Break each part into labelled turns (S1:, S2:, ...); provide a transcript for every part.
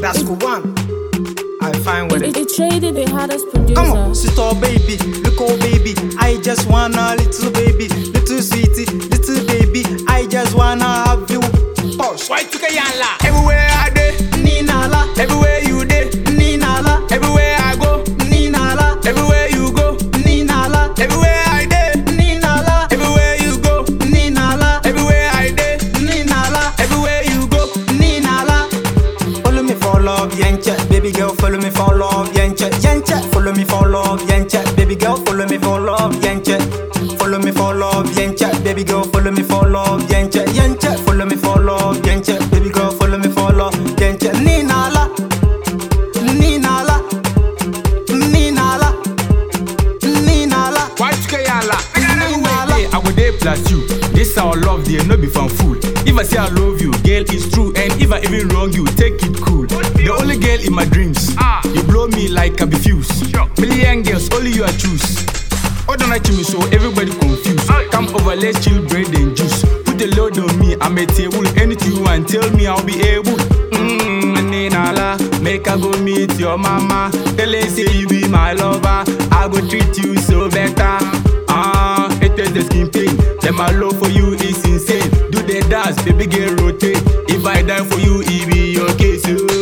S1: That's cool one. I fine with
S2: It,
S1: it.
S2: it traded the hardest producer.
S1: Come on, sister baby, look oh baby. I just wanna little baby, little sweetie, little baby. I just wanna have you. Pause.
S3: Why took a yalla? Everywhere I dey,
S1: Ninala,
S3: everywhere you dey,
S1: Ninala,
S3: everywhere I go,
S1: Ninala,
S3: everywhere you go,
S1: Ninala,
S3: everywhere I dey,
S1: Ninala,
S3: everywhere you go,
S1: Ninala,
S3: everywhere I dey,
S1: Ninala,
S3: everywhere you go.
S1: Ninala. Follow me for love, yenche. Baby girl, follow me for love, yenche. Yenche, follow me for love, yenche. Baby girl, follow me for love, yenche. Follow me for love, yenche. Baby girl, follow me for love, yenche. Yenche, follow me for love, yenche. Baby girl, follow me for love, yenche. Ninala, Ninala, Ninala, Ninala.
S3: Why took a yalla? Everywhere dey, I go dey plus you. This our love, dear, no be fan fool. If I say I love you, girl, it's true. And if I even wrong you, take it cool. The only girl in my dreams. You blow me like a fuse. Million girls, only you I choose. Oh, don't like me so everybody confused. Come over, let's chill, bread and juice. Put a load on me, I'm a table. Anything you want, tell me I'll be able. Mmm, Ninala, make I go meet your mama. Tell her say you be my lover. I go treat you so better. Ah, it is the skin pain. Then my love for you is insane. Do the dance, baby girl rotate. If I die for you, it be your case.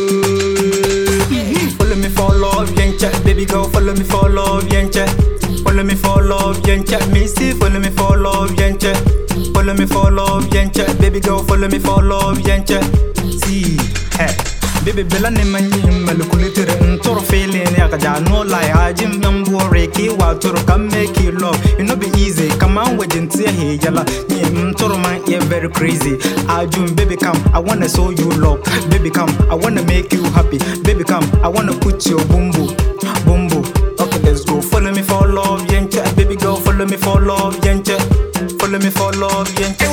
S3: Oh.
S1: Follow me for love, yenche. Baby girl, follow me for love, yenche. Follow me for love, yenche. Missy, follow me for love, yenche. Follow me for love, yenche. Baby girl, follow me for love, yenche. See, hey. Baby bella ne manyi malukulitere ntoro feeling ya kaja no lie ajim yambore ki wa toro come make you love it no be easy come on with jintia he yala ni ntoro man yeah very crazy ajum baby come I wanna show you love baby come I wanna make you happy baby come I wanna put your bumbo bumbo okay let's go follow me for love yenche baby girl follow me for love yenche follow me for love yenche